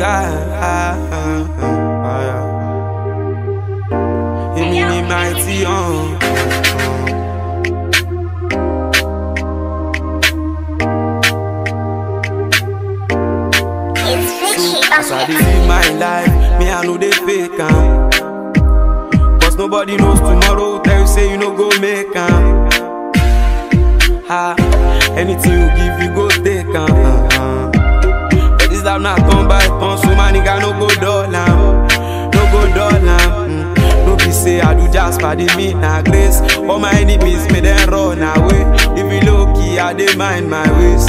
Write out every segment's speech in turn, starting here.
Èmi ni mighty on. It's Richie As I on dey it. live my life, me I know they fake am. Cause nobody knows tomorrow, tell you say you no go make am. Ha, anything you give, you go take am. Uh-huh. But this life not turn by turn, so my nigga no go dull am. No go dull am. Mm. No be say I do just for the mean na grace. All my enemies may them run away. If you low key, I dey mind my ways.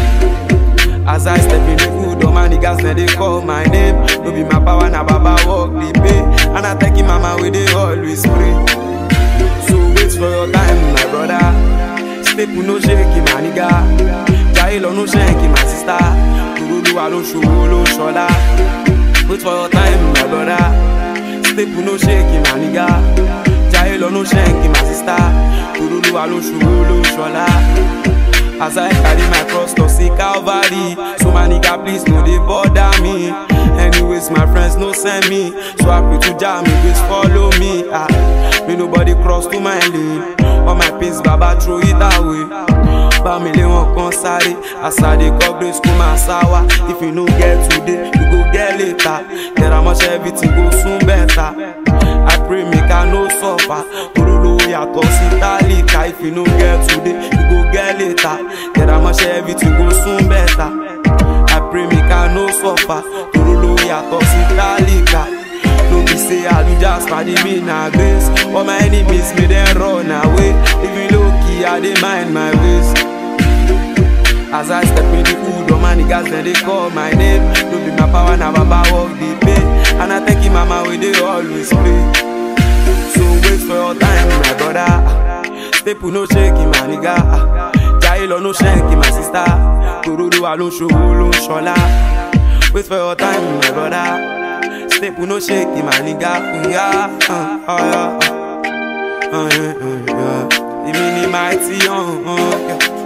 As I step in the food, all my niggas now they call my name. No be my power, na baba walk the pay. And I take him mama where they always pray. So wait for your time, my brother. Step no shake my nigga. Jail no shake my sister. Kurulu alo showo lo shola. Wait for your time, my brother. Step no shake my nigga. Jail no shake my sister. Kurulu alo showo lo shola. As I carry my cross to see Calvary So my nigga please no dey bother me Anyways my friends no send me So happy to jam me please follow me ah. Me nobody cross to my lane All my pains baba throw it away Bámilé wọn kan sáré As I dey coverage school my sawa If you no get today you go get later Tẹ̀ra mọ́ṣẹ́ everything go soon better I pray make I no suffer Torolo yàtọ̀ sí tálíkà If you no get today you go get later Tẹ̀ra mọ́ṣẹ́ everything go soon better I pray make I no suffer Torolo yàtọ̀ sí tálíkà No be say I do just for the me na grace All my enemies may them run away If you low key I dey mind my ways As I step in the hood, all my niggas then they call my name. No be my power, na baba walk the pay. And I thank him mama where they always play. So wait for your time, my brother. Step no shake my nigga. Jailo no shake my sister. Kururu alone show lo shola. Wait for your time, my brother. Step no shake my nigga. Yeah, uh, oh, yeah, uh, uh, yeah, uh, yeah. Èmi ni mighty on. Uh, yeah.